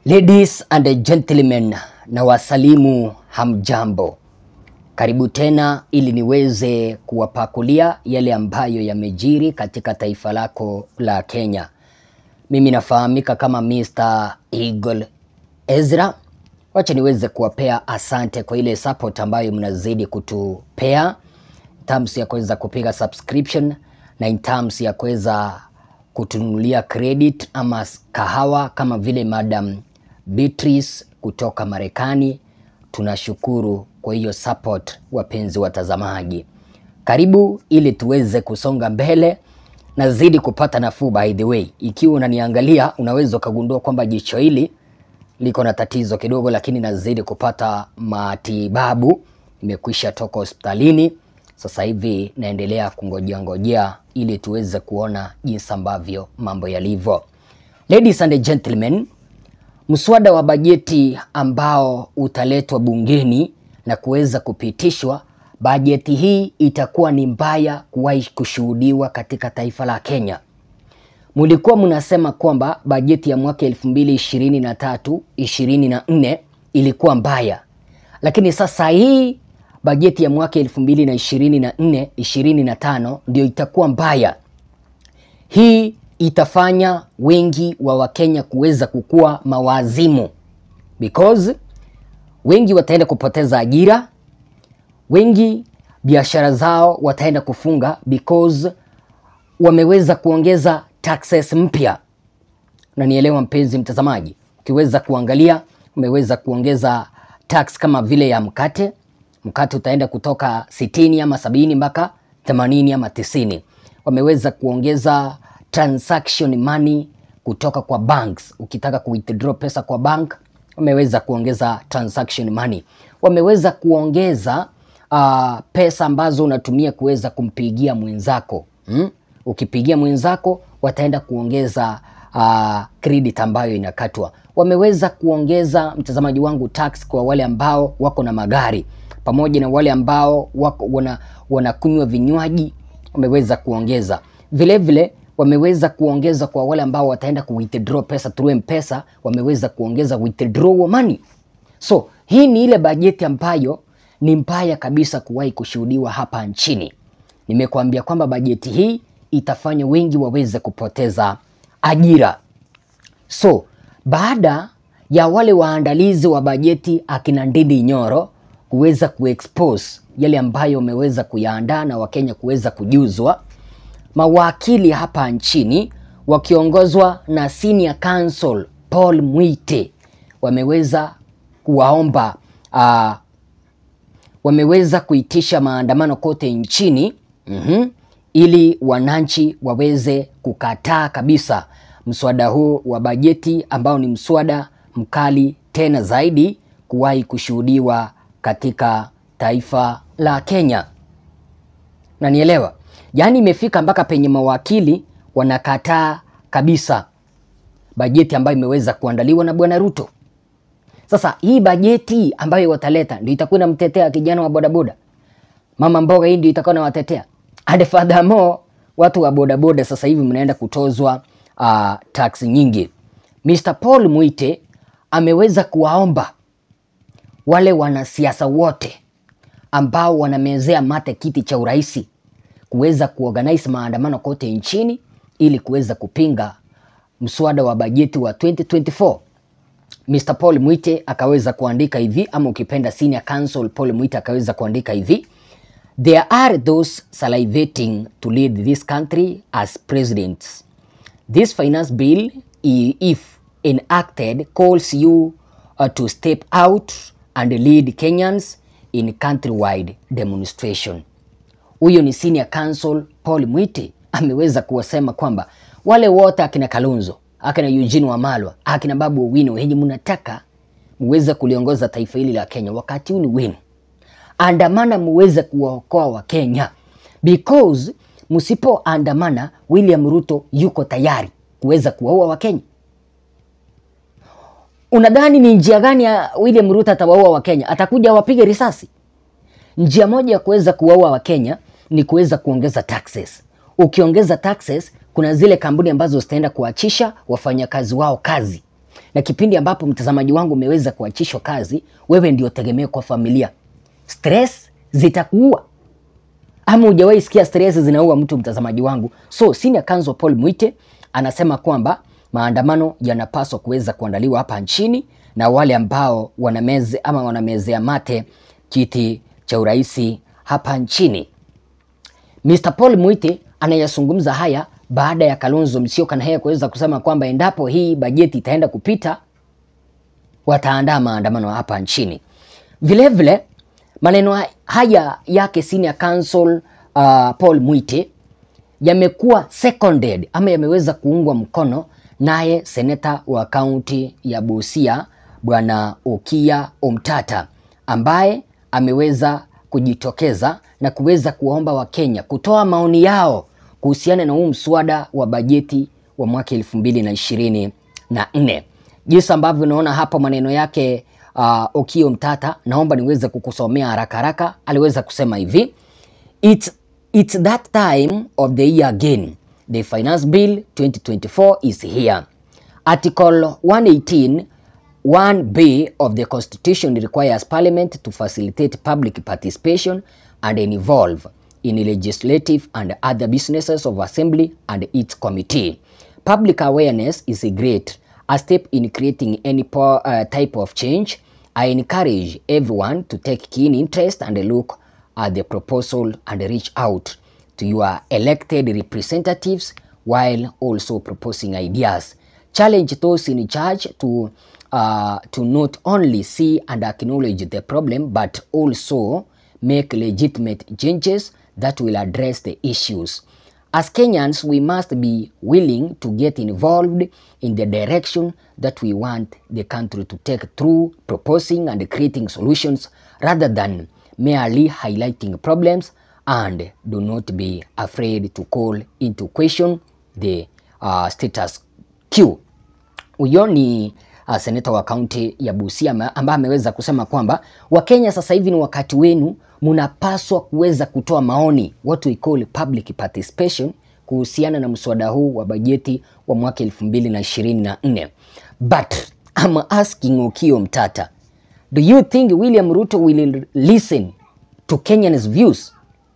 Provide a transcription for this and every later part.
Ladies and gentlemen, na wasalimu hamjambo. Karibu tena ili niweze kuwapakulia yale ambayo yamejiri katika taifa lako la Kenya. Mimi nafahamika kama Mr. Eagle Ezra. Wacha niweze kuwapea asante kwa ile support ambayo mnazidi kutupea in terms ya kuweza kupiga subscription na in terms ya kuweza kutunulia credit ama kahawa kama vile Madam Beatrice kutoka Marekani. Tunashukuru kwa hiyo support, wapenzi watazamaji. Karibu ili tuweze kusonga mbele. Nazidi kupata nafuu by the way. Ikiwa unaniangalia unaweza ukagundua kwamba jicho hili liko na tatizo kidogo, lakini nazidi kupata matibabu. Nimekwisha toka hospitalini, sasa hivi naendelea kungojea ngojea ili tuweze kuona jinsi ambavyo mambo yalivyo. Ladies and gentlemen, mswada wa bajeti ambao utaletwa bungeni na kuweza kupitishwa, bajeti hii itakuwa ni mbaya kuwahi kushuhudiwa katika taifa la Kenya. Mulikuwa mnasema kwamba bajeti ya mwaka 2023 24 ilikuwa mbaya, lakini sasa hii bajeti ya mwaka 2024 25 ndio itakuwa mbaya. Hii itafanya wengi wa Wakenya kuweza kukua mawazimu because wengi wataenda kupoteza ajira, wengi biashara zao wataenda kufunga because wameweza kuongeza taxes mpya. Unanielewa mpenzi mtazamaji? Ukiweza kuangalia, umeweza kuongeza tax kama vile ya mkate. Mkate utaenda kutoka sitini ama sabini mpaka themanini ama tisini. Wameweza kuongeza transaction money kutoka kwa banks. Ukitaka ku withdraw pesa kwa bank, wameweza kuongeza transaction money. Wameweza kuongeza uh, pesa ambazo unatumia kuweza kumpigia mwenzako hmm? Ukipigia mwenzako wataenda kuongeza uh, credit ambayo inakatwa. Wameweza kuongeza mtazamaji wangu tax kwa wale ambao wako na magari pamoja na wale ambao wako wana, wanakunywa vinywaji wameweza kuongeza vile vile wameweza kuongeza kwa wale ambao wataenda ku withdraw pesa through M-Pesa, wameweza kuongeza withdrawal money. So hii ni ile bajeti ambayo ni mbaya kabisa kuwahi kushuhudiwa hapa nchini. Nimekuambia kwamba bajeti hii itafanya wengi waweze kupoteza ajira. So baada ya wale waandalizi wa bajeti akina Ndindi Nyoro kuweza kuexpose yale ambayo wameweza kuyaandaa na Wakenya kuweza kujuzwa, mawakili hapa nchini wakiongozwa na senior counsel Paul Mwite wameweza kuwaomba uh, wameweza kuitisha maandamano kote nchini mm-hmm, ili wananchi waweze kukataa kabisa mswada huu wa bajeti ambao ni mswada mkali tena zaidi kuwahi kushuhudiwa katika taifa la Kenya. Nanielewa? Yaani imefika mpaka penye mawakili wanakataa kabisa bajeti ambayo imeweza kuandaliwa na Bwana Ruto. Sasa hii bajeti ambayo wataleta ndio itakuwa inamtetea kijana wa bodaboda, mama mboga, hii ndio itakuwa inawatetea. And furthermore, watu wa bodaboda sasa hivi mnaenda kutozwa uh, tax nyingi. Mr. Paul Mwite ameweza kuwaomba wale wanasiasa wote ambao wanamezea mate kiti cha uraisi kuweza kuorganize maandamano kote nchini ili kuweza kupinga mswada wa bajeti wa 2024. Mr. Paul Mwite akaweza kuandika hivi, ama ukipenda senior counsel Paul Mwite akaweza kuandika hivi: There are those salivating to lead this country as presidents. This finance bill, if enacted, calls you uh, to step out and lead Kenyans in countrywide demonstration. Huyo ni senior counsel Paul Mwite ameweza kuwasema kwamba wale wote akina Kalonzo, akina Eugene Wamalwa, akina Babu Owino wenye mnataka muweze kuliongoza taifa hili la Kenya, wakati huu ni wenu. Andamana muweze kuwaokoa wa Kenya because msipoandamana, William Ruto yuko tayari kuweza kuwaua Wakenya. Unadhani ni njia gani ya William Ruto atawaua Wakenya? Atakuja awapige risasi? Njia moja ya kuweza kuwaua Wakenya ni kuweza kuongeza taxes. Ukiongeza taxes, kuna zile kampuni ambazo zitaenda kuachisha wafanyakazi wao kazi. na kipindi ambapo mtazamaji wangu umeweza kuachishwa kazi, wewe ndio tegemeo kwa familia. Stress zitakuua ama hujawahi sikia stress zinaua mtu, mtazamaji wangu? So senior counsel Paul Mwite anasema kwamba maandamano yanapaswa kuweza kuandaliwa hapa nchini na wale ambao wanameze ama wanamezea mate kiti cha uraisi hapa nchini. Mr. Paul Mwite anayazungumza haya baada ya Kalonzo Musyoka na yeye kuweza kusema kwamba endapo hii bajeti itaenda kupita wataandaa maandamano hapa nchini. Vilevile vile, maneno haya yake senior counsel uh, Paul Mwite yamekuwa seconded ama yameweza kuungwa mkono naye seneta wa kaunti ya Busia bwana Okiya Omtata ambaye ameweza kujitokeza na kuweza kuwaomba Wakenya kutoa maoni yao kuhusiana na huu mswada wa bajeti wa mwaka elfu mbili na ishirini na nne. Jinsi ambavyo unaona hapo maneno yake uh, Okiya Omtata, naomba niweze kukusomea haraka haraka. Aliweza kusema hivi It's, it's that time of the year again. The finance bill 2024 is here. Article 118 1B of the Constitution requires Parliament to facilitate public participation and involve in legislative and other businesses of Assembly and its committee. Public awareness is a great a step in creating any po- uh, type of change. I encourage everyone to take keen interest and look at the proposal and reach out to your elected representatives while also proposing ideas. Challenge those in charge to uh, to not only see and acknowledge the problem but also make legitimate changes that will address the issues. As Kenyans, we must be willing to get involved in the direction that we want the country to take through proposing and creating solutions rather than merely highlighting problems and do not be afraid to call into question the uh, status quo. Huyo ni uh, seneta wa kaunti ya Busia ambaye ameweza kusema kwamba Wakenya sasa hivi ni wakati wenu, mnapaswa kuweza kutoa maoni, what we call public participation, kuhusiana na mswada huu wa bajeti wa mwaka elfu mbili na ishirini na nne. But I'm asking Okiya Omtata, do you think William Ruto will listen to Kenyans views?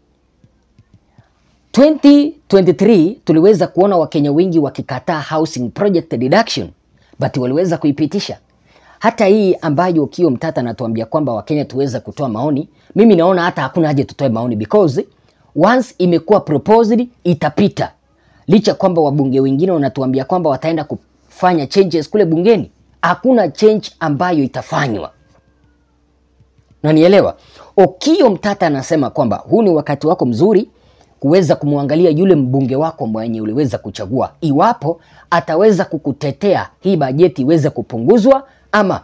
2023 tuliweza kuona Wakenya wengi wakikataa housing project deduction but waliweza kuipitisha. Hata hii ambayo Okiya Omtata anatuambia kwamba Wakenya tuweza kutoa maoni, mimi naona hata hakuna haja tutoe maoni because once imekuwa proposed itapita, licha kwamba wabunge wengine wanatuambia kwamba wataenda kufanya changes kule bungeni. Hakuna change ambayo itafanywa, na nielewa. Okiya Omtata anasema kwamba huu ni wakati wako mzuri kuweza kumwangalia yule mbunge wako mwenye uliweza kuchagua, iwapo ataweza kukutetea hii bajeti iweze kupunguzwa, ama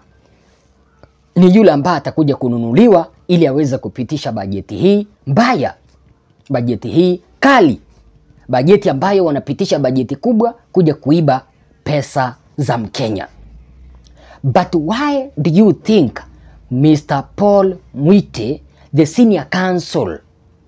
ni yule ambaye atakuja kununuliwa ili aweze kupitisha bajeti hii mbaya, bajeti hii kali, bajeti ambayo wanapitisha bajeti kubwa kuja kuiba pesa za Mkenya. But why do you think Mr. Paul Mwite, the senior counsel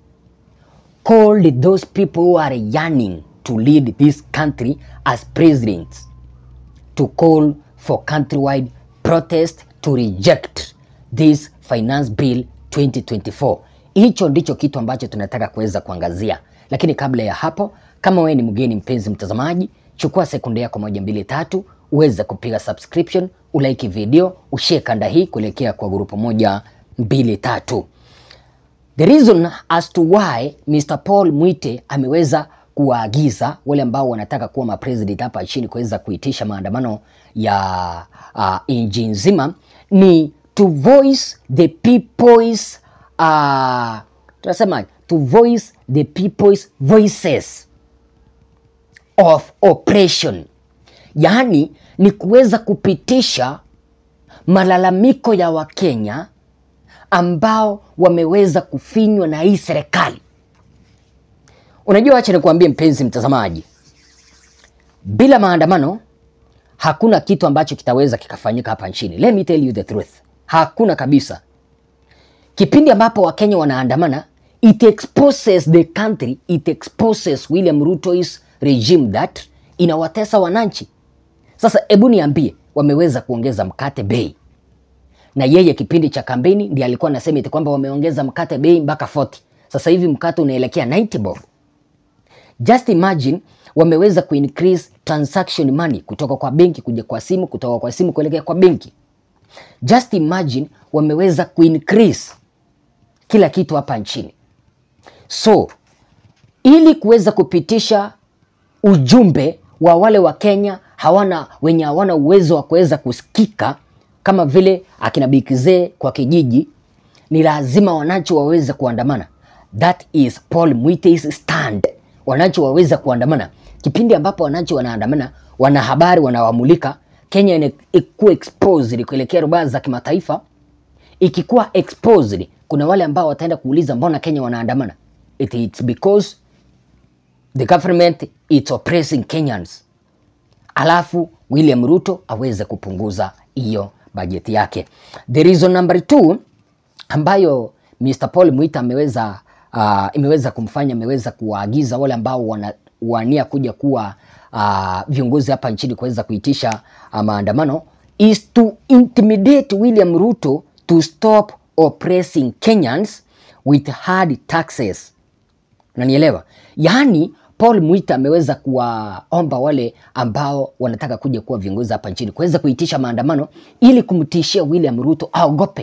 called those people who are yearning to lead this country as presidents to call for countrywide protest to reject this finance bill 2024. Hicho ndicho kitu ambacho tunataka kuweza kuangazia, lakini kabla ya hapo, kama wewe ni mgeni mpenzi mtazamaji, chukua sekunde yako moja mbili tatu uweze kupiga subscription, ulike video, ushare kanda hii kuelekea kwa grupu moja mbili tatu. The reason as to why Mr. Paul Mwite ameweza kuwaagiza wale ambao wanataka kuwa mapresident hapa nchini kuweza kuitisha maandamano ya uh, nchi nzima ni to voice the people's uh, tunasema to voice the people's voices of oppression, yaani ni kuweza kupitisha malalamiko ya Wakenya ambao wameweza kufinywa na hii serikali. Unajua, acha nikuambie mpenzi mtazamaji, bila maandamano hakuna kitu ambacho kitaweza kikafanyika hapa nchini. Let me tell you the truth, hakuna kabisa. Kipindi ambapo Wakenya wanaandamana, it exposes the country, it exposes William Ruto's regime that inawatesa wananchi. Sasa hebu niambie, wameweza kuongeza mkate bei, na yeye kipindi cha kampeni ndiye alikuwa anasema eti kwamba wameongeza mkate bei mpaka 40. Sasa hivi mkate unaelekea 90 bob. Just imagine wameweza kuincrease transaction money kutoka kwa benki kuja kwa simu, kutoka kwa simu kuelekea kwa benki. Just imagine wameweza kuincrease kila kitu hapa nchini. So ili kuweza kupitisha ujumbe wa wale wa Kenya hawana wenye hawana uwezo wa kuweza kusikika kama vile akina Bikizee kwa kijiji, ni lazima wananchi waweze kuandamana. That is Paul Mwite's stand. Wananchi waweza kuandamana. Kipindi ambapo wananchi wanaandamana, wanahabari wanawamulika, Kenya ikuwa exposed kuelekea rubaa za kimataifa. Ikikuwa exposed, kuna wale ambao wataenda kuuliza mbona Kenya wanaandamana? It, it's because the government is oppressing Kenyans. Alafu William Ruto aweze kupunguza hiyo bajeti yake. The reason number two ambayo Mr. Paul Mwita ameweza uh, imeweza kumfanya ameweza kuwaagiza wale ambao wanawania kuja kuwa uh, viongozi hapa nchini kuweza kuitisha uh, maandamano is to intimidate William Ruto to stop oppressing Kenyans with hard taxes. Unanielewa? Yaani Paul Mwita ameweza kuwaomba wale ambao wanataka kuja kuwa viongozi hapa nchini kuweza kuitisha maandamano ili kumtishia William Ruto aogope.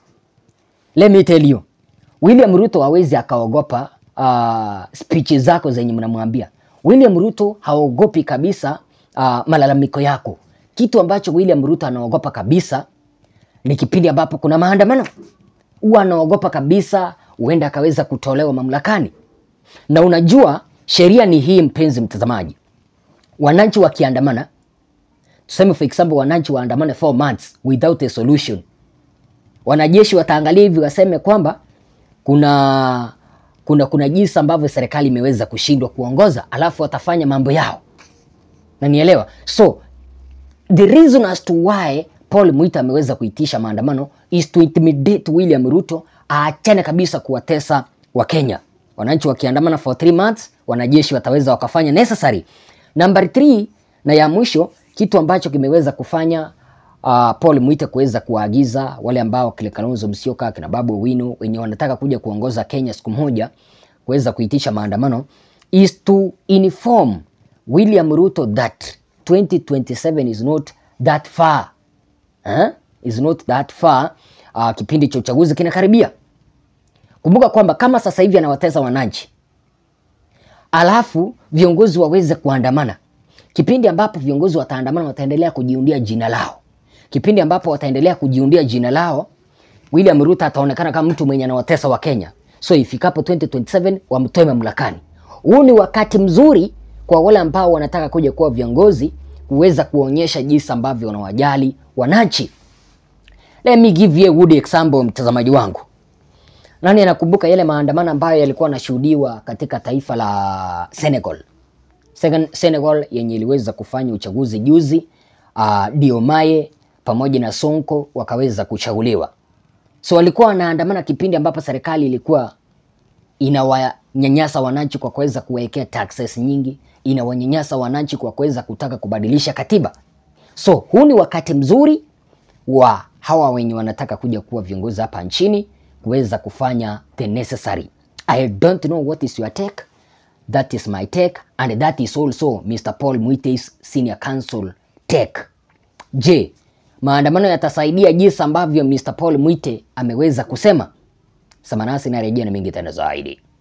Let me tell you, William Ruto hawezi akaogopa uh, speech zako zenye mnamwambia. William Ruto haogopi kabisa uh, malalamiko yako. Kitu ambacho William Ruto anaogopa kabisa ni kipindi ambapo kuna maandamano. Huwa anaogopa kabisa huenda akaweza kutolewa mamlakani. Na unajua sheria ni hii, mpenzi mtazamaji, wananchi wakiandamana, tuseme for example, wananchi waandamane 4 months without a solution, wanajeshi wataangalia hivi waseme kwamba kuna kuna kuna jinsi ambavyo serikali imeweza kushindwa kuongoza, alafu watafanya mambo yao, na nielewa. So the reason as to why Paul Mwita ameweza kuitisha maandamano is to intimidate William Ruto aachane kabisa kuwatesa wa Kenya. Wananchi wakiandamana for 3 months, wanajeshi wataweza wakafanya necessary. Number 3 na ya mwisho, kitu ambacho kimeweza kufanya uh, Paul Mwita kuweza kuwaagiza wale ambao kile Kalonzo Musyoka, kina Babu Owino wenye wanataka kuja kuongoza Kenya siku moja kuweza kuitisha maandamano is to inform William Ruto that 2027 is not that far. Huh? Is not that far. Uh, kipindi cha uchaguzi kinakaribia. Kumbuka kwamba kama sasa hivi anawatesa wananchi, alafu viongozi waweze kuandamana, kipindi ambapo viongozi wataandamana, wataendelea kujiundia jina lao. Kipindi ambapo wataendelea kujiundia jina lao, William Ruto ataonekana kama mtu mwenye anawatesa wa Kenya. So ifikapo 2027 wamtoe mamlakani. Huu ni wakati mzuri kwa wale ambao wanataka kuja kuwa viongozi kuweza kuonyesha jinsi ambavyo wanawajali wananchi. Let me give you a good example, mtazamaji wangu. Nani anakumbuka yale maandamano ambayo yalikuwa yanashuhudiwa katika taifa la Senegal? Senegal yenye iliweza kufanya uchaguzi juzi, uh, Diomaye pamoja na Sonko wakaweza kuchaguliwa. So walikuwa wanaandamana kipindi ambapo serikali ilikuwa inawanyanyasa wananchi kwa kuweza kuwekea taxes nyingi, inawanyanyasa wananchi kwa kuweza kutaka kubadilisha katiba. So huu ni wakati mzuri wa hawa wenye wanataka kuja kuwa viongozi hapa nchini kuweza kufanya the necessary. I don't know what is your take. That is my take and that is also Mr. Paul Mwite's senior counsel take. Je, maandamano yatasaidia jinsi ambavyo Mr. Paul Mwite ameweza kusema? Samanasi narejea na mengi tena zaidi.